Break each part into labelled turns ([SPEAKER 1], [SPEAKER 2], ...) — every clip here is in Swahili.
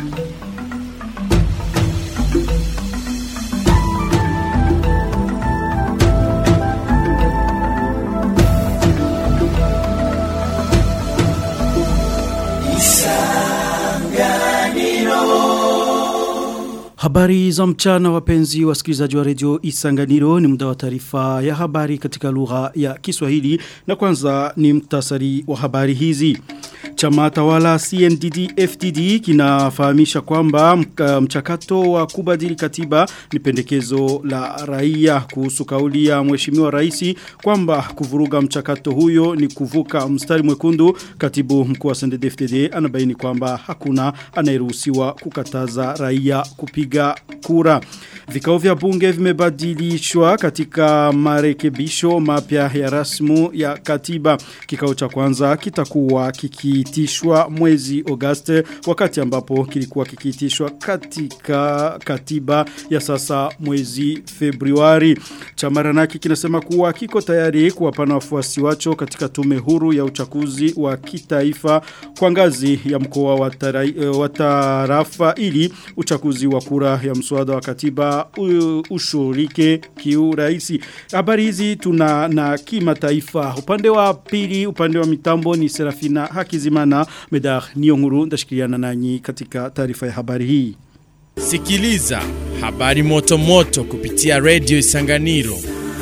[SPEAKER 1] Habari za mchana wapenzi wasikilizaji wa redio Isanganiro ni muda wa taarifa ya habari katika lugha ya Kiswahili na kwanza ni mktasari wa habari hizi. Chama tawala CNDD FDD kinafahamisha kwamba mchakato wa kubadili katiba ni pendekezo la raia kuhusu kauli ya mheshimiwa rais kwamba kuvuruga mchakato huyo ni kuvuka mstari mwekundu. Katibu mkuu wa CNDD FDD anabaini kwamba hakuna anayeruhusiwa kukataza raia kupiga kura. Vikao vya bunge vimebadilishwa katika marekebisho mapya ya rasmu ya katiba. Kikao cha kwanza kitakuwa kikiitishwa mwezi Agosti wakati ambapo kilikuwa kikiitishwa katika katiba ya sasa mwezi Februari. Chamaranaki kinasema kuwa kiko tayari kuwapana wafuasi wacho katika tume huru ya uchaguzi wa kitaifa kwa ngazi ya mkoa wa tarafa ili uchaguzi wa kura ya mswada wa katiba ushurike kiurahisi. Habari hizi tuna na kimataifa. Upande wa pili, upande wa mitambo ni Serafina Hakizimana Medar Nionguru ndashikiliana nanyi katika taarifa ya habari hii.
[SPEAKER 2] Sikiliza habari moto moto kupitia Radio Isanganiro.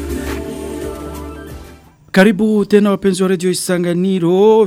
[SPEAKER 1] Karibu tena wapenzi wa redio Isanganiro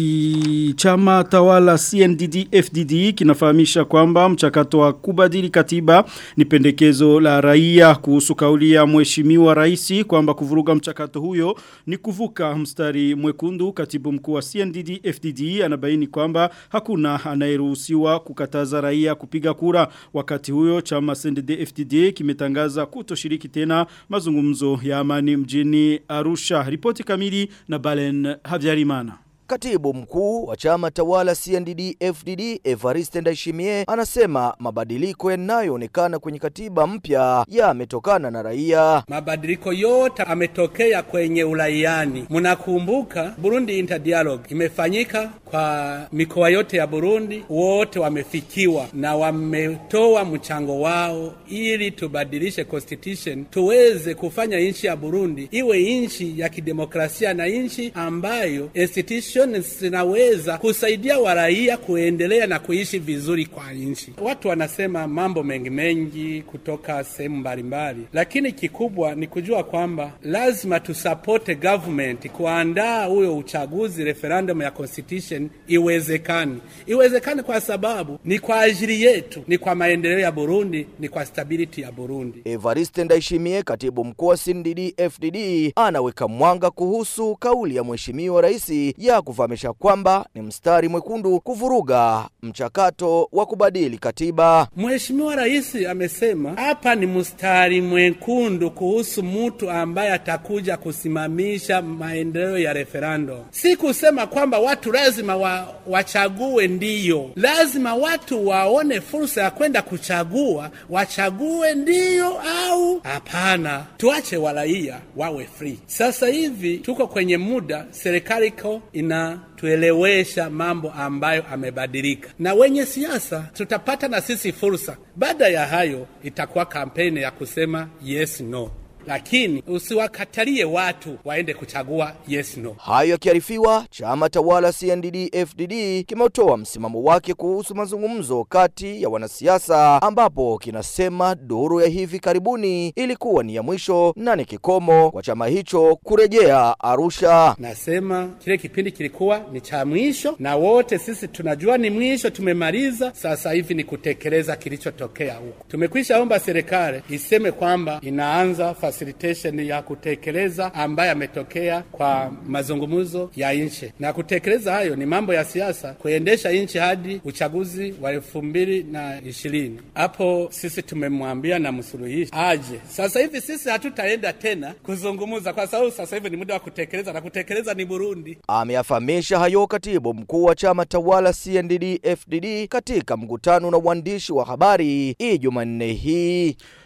[SPEAKER 1] vi chama tawala CNDD FDD kinafahamisha kwamba mchakato wa kubadili katiba ni pendekezo la raia kuhusu kauli ya mheshimiwa rais kwamba kuvuruga mchakato huyo ni kuvuka mstari mwekundu katibu mkuu wa CNDD FDD anabaini kwamba hakuna anayeruhusiwa kukataza raia kupiga kura wakati huyo chama CNDD FDD kimetangaza kutoshiriki tena mazungumzo ya amani mjini Arusha ripoti kamili na Balen Havyarimana.
[SPEAKER 3] Katibu mkuu wa chama tawala CNDD FDD Evariste Ndayishimiye anasema mabadiliko yanayoonekana kwenye katiba mpya yametokana na raia.
[SPEAKER 4] Mabadiliko yote ametokea kwenye uraiani. Mnakumbuka Burundi Inter Dialogue imefanyika kwa mikoa yote ya Burundi, wote wamefikiwa na wametoa mchango wao ili tubadilishe constitution, tuweze kufanya nchi ya Burundi iwe nchi ya kidemokrasia na nchi ambayo institution zinaweza kusaidia waraia kuendelea na kuishi vizuri kwa nchi. Watu wanasema mambo mengi mengi kutoka sehemu mbalimbali, lakini kikubwa ni kujua kwamba lazima tusapote government kuandaa huyo uchaguzi referendum ya constitution iwezekani. Iwezekani kwa sababu ni kwa ajili yetu, ni kwa maendeleo ya Burundi, ni kwa stability ya Burundi.
[SPEAKER 3] Evariste Ndayishimiye, katibu mkuu wa CNDD FDD, anaweka mwanga kuhusu kauli ya mheshimiwa rais ya kufahamisha kwamba ni mstari mwekundu kuvuruga mchakato wa kubadili katiba.
[SPEAKER 4] Mheshimiwa Rais amesema hapa ni mstari mwekundu kuhusu mtu ambaye atakuja kusimamisha maendeleo ya referendum. Si kusema kwamba watu lazima wa, wachague ndiyo. Lazima watu waone fursa ya kwenda kuchagua, wachague ndiyo au hapana. Tuache waraia wawe free. Sasa hivi tuko kwenye muda serikali iko ina tuelewesha mambo ambayo amebadilika, na wenye siasa tutapata na sisi fursa. Baada ya hayo itakuwa kampeni ya kusema yes no lakini usiwakatalie watu waende kuchagua yes no.
[SPEAKER 3] Hayo yakiarifiwa, chama tawala CNDD FDD kimetoa msimamo wake kuhusu mazungumzo kati ya wanasiasa, ambapo kinasema duru ya hivi karibuni ilikuwa ni ya mwisho na ni kikomo kwa chama hicho kurejea Arusha.
[SPEAKER 4] Nasema kile kipindi kilikuwa ni cha mwisho, na wote sisi tunajua ni mwisho, tumemaliza. Sasa hivi ni kutekeleza kilichotokea huko. Tumekwisha omba serikali iseme kwamba inaanza facilitation ya kutekeleza ambayo yametokea kwa mazungumzo ya nchi, na kutekeleza hayo ni mambo ya siasa, kuendesha nchi hadi uchaguzi wa elfu mbili na ishirini. Hapo sisi tumemwambia na msuluhishi aje. Sasa hivi sisi hatutaenda tena kuzungumza, kwa sababu sasa hivi ni muda wa kutekeleza, na kutekeleza ni Burundi.
[SPEAKER 3] Ameyafahamisha hayo katibu mkuu wa chama tawala CNDD FDD katika mkutano na waandishi wa habari hii Jumanne hii.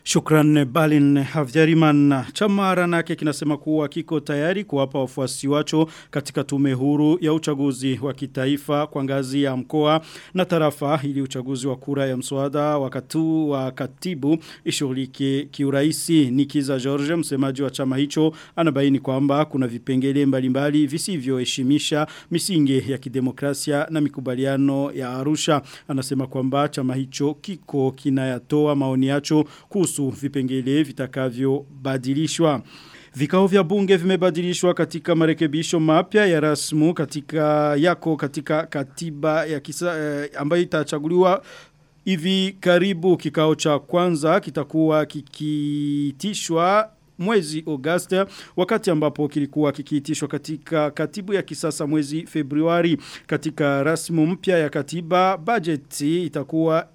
[SPEAKER 1] Shukran Balin Havjariman. Chama ranake kinasema kuwa kiko tayari kuwapa wafuasi wacho katika tume huru ya uchaguzi wa kitaifa kwa ngazi ya mkoa na tarafa ili uchaguzi wa kura ya mswada wakatu wa katibu ishughulike kiuraisi. Nikiza George msemaji wa chama hicho anabaini kwamba kuna vipengele mbalimbali visivyoheshimisha misingi ya kidemokrasia na mikubaliano ya Arusha. Anasema kwamba chama hicho kiko kinayatoa maoni yacho kuhusu vipengele vitakavyobadilishwa. Vikao vya bunge vimebadilishwa katika marekebisho mapya ya rasmu katika yako katika katiba ya kisa eh, ambayo itachaguliwa hivi karibu kikao cha kwanza kitakuwa kikitishwa mwezi Augusta wakati ambapo kilikuwa kikiitishwa katika katibu ya kisasa mwezi Februari katika rasmu mpya ya katiba bajeti itakuwa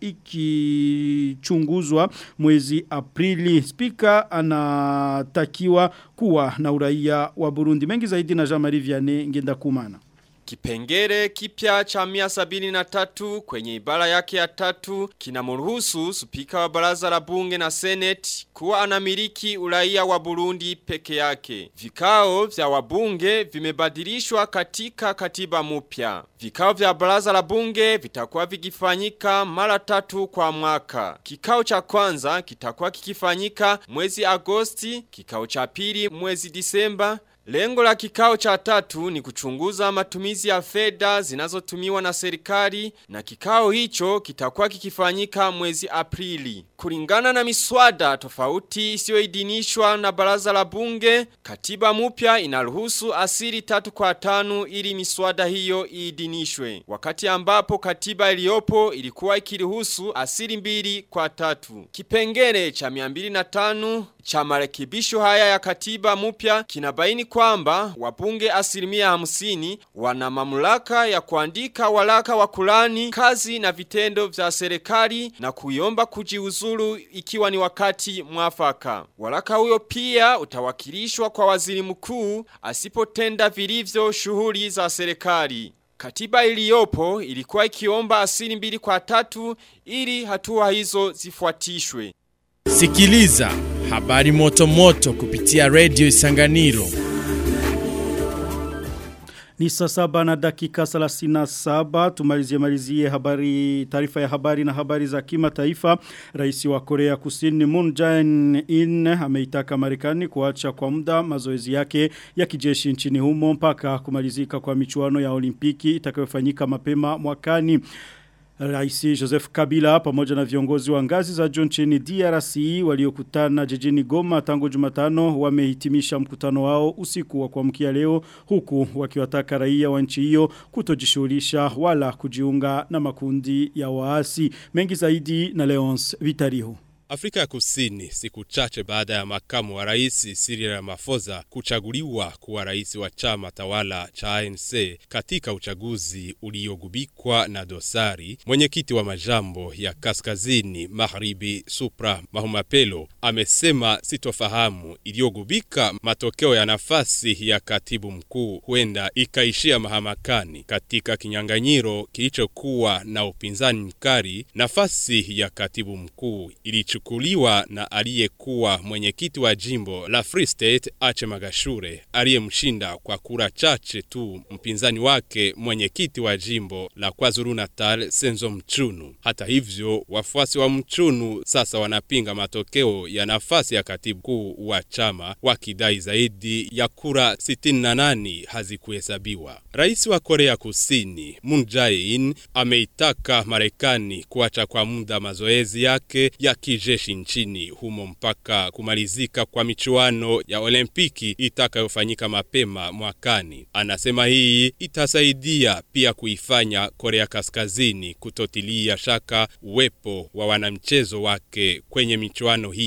[SPEAKER 1] ikichunguzwa mwezi Aprili spika anatakiwa kuwa na uraia wa Burundi mengi zaidi na Jean-Marie Vianney ngenda kumana
[SPEAKER 5] Kipengere kipya cha mia sabini na tatu kwenye ibara yake ya tatu kinamruhusu spika wa baraza la bunge na seneti kuwa anamiliki uraia wa Burundi peke yake. Vikao vya wabunge vimebadilishwa katika katiba mpya. Vikao vya baraza la bunge vitakuwa vikifanyika mara tatu kwa mwaka. Kikao cha kwanza kitakuwa kikifanyika mwezi Agosti, kikao cha pili mwezi Disemba Lengo la kikao cha tatu ni kuchunguza matumizi ya fedha zinazotumiwa na serikali na kikao hicho kitakuwa kikifanyika mwezi Aprili. Kulingana na miswada tofauti isiyoidhinishwa na baraza la bunge, katiba mpya inaruhusu asili tatu kwa tano ili miswada hiyo iidhinishwe. Wakati ambapo katiba iliyopo ilikuwa ikiruhusu asili mbili kwa tatu. Kipengele cha 205 cha marekebisho haya ya katiba mpya kinabaini kwamba wabunge asilimia hamsini wana mamlaka ya kuandika walaka wa kulani kazi na vitendo vya serikali na kuiomba kujiuzulu ikiwa ni wakati mwafaka. Walaka huyo pia utawakilishwa kwa waziri mkuu asipotenda vilivyo shughuli za serikali. Katiba iliyopo ilikuwa ikiomba asili mbili kwa tatu ili hatua hizo zifuatishwe.
[SPEAKER 2] Sikiliza habari moto moto kupitia Radio Isanganiro.
[SPEAKER 1] Ni saa saba na dakika 37 tumalizie malizie habari taarifa ya habari na habari za kimataifa. Rais wa Korea Kusini Moon Jae-in ameitaka Marekani kuacha kwa muda mazoezi yake ya kijeshi nchini humo mpaka kumalizika kwa michuano ya Olimpiki itakayofanyika mapema mwakani. Rais Joseph Kabila pamoja na viongozi wa ngazi za juu nchini DRC waliokutana jijini Goma tangu Jumatano wamehitimisha mkutano wao usiku wa kuamkia leo huku wakiwataka raia wa nchi hiyo kutojishughulisha wala kujiunga na makundi ya waasi mengi zaidi na Leonce Vitariho.
[SPEAKER 6] Afrika ya Kusini siku chache baada ya makamu wa rais Cyril Ramaphosa kuchaguliwa kuwa rais wa chama tawala cha ANC katika uchaguzi uliogubikwa na dosari, mwenyekiti wa majambo ya kaskazini magharibi Supra Mahumapelo amesema sitofahamu iliyogubika matokeo ya nafasi ya katibu mkuu huenda ikaishia mahamakani katika kinyang'anyiro kilichokuwa na upinzani mkali. Nafasi ya katibu mkuu ilichu kuchukuliwa na aliyekuwa mwenyekiti wa jimbo la Free State Ache Magashure aliyemshinda kwa kura chache tu mpinzani wake mwenyekiti wa jimbo la KwaZulu Natal Senzo Mchunu. Hata hivyo, wafuasi wa Mchunu sasa wanapinga matokeo ya nafasi ya katibu kuu wa chama wakidai zaidi ya kura 68 hazikuhesabiwa. Rais wa Korea Kusini Moon Jae-in ameitaka Marekani kuacha kwa muda mazoezi yake ya kije jeshi nchini humo mpaka kumalizika kwa michuano ya olimpiki itakayofanyika mapema mwakani. Anasema hii itasaidia pia kuifanya Korea Kaskazini kutotilia shaka uwepo wa wanamchezo wake kwenye michuano hiyo.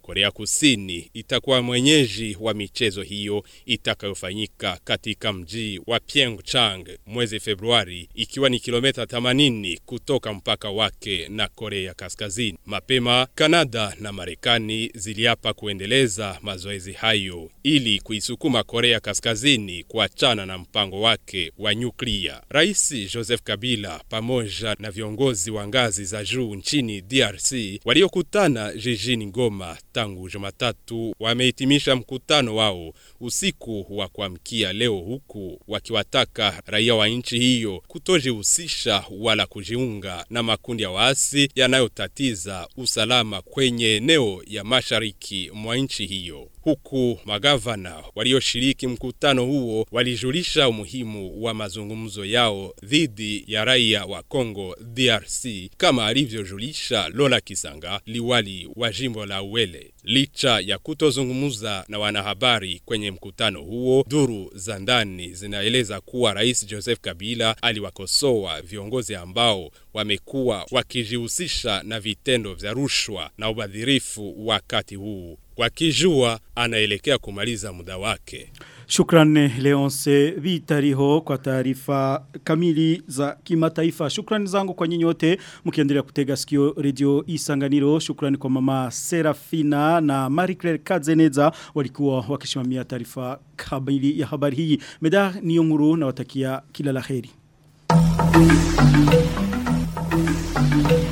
[SPEAKER 6] Korea Kusini itakuwa mwenyeji wa michezo hiyo itakayofanyika katika mji wa Pyeongchang mwezi Februari ikiwa ni kilomita 80 kutoka mpaka wake na Korea Kaskazini. Mapema Kanada na Marekani ziliapa kuendeleza mazoezi hayo ili kuisukuma Korea Kaskazini kuachana na mpango wake wa nyuklia. Rais Joseph Kabila pamoja na viongozi wa ngazi za juu nchini DRC waliokutana jijini Goma tangu Jumatatu wamehitimisha mkutano wao usiku wa kuamkia leo, huku wakiwataka raia wa nchi hiyo kutojihusisha wala kujiunga na makundi ya waasi yanayotatiza usalama kwenye eneo ya mashariki mwa nchi hiyo huku magavana walioshiriki mkutano huo walijulisha umuhimu wa mazungumzo yao dhidi ya raia wa Kongo DRC kama alivyojulisha Lola Kisanga, liwali wa jimbo la Uele. Licha ya kutozungumza na wanahabari kwenye mkutano huo, duru za ndani zinaeleza kuwa Rais Joseph Kabila aliwakosoa viongozi ambao wamekuwa wakijihusisha na vitendo vya rushwa na ubadhirifu wakati huu wakijua anaelekea kumaliza muda wake.
[SPEAKER 1] Shukrani Leonce Vitariho kwa taarifa kamili za kimataifa. Shukrani zangu kwa nyinyi wote mkiendelea kutega sikio Radio Isanganiro. Shukrani kwa mama Serafina na Marie Claire Kazeneza walikuwa wakisimamia taarifa kamili ya habari hii. Meda Nionguru na watakia kila laheri. Thank you.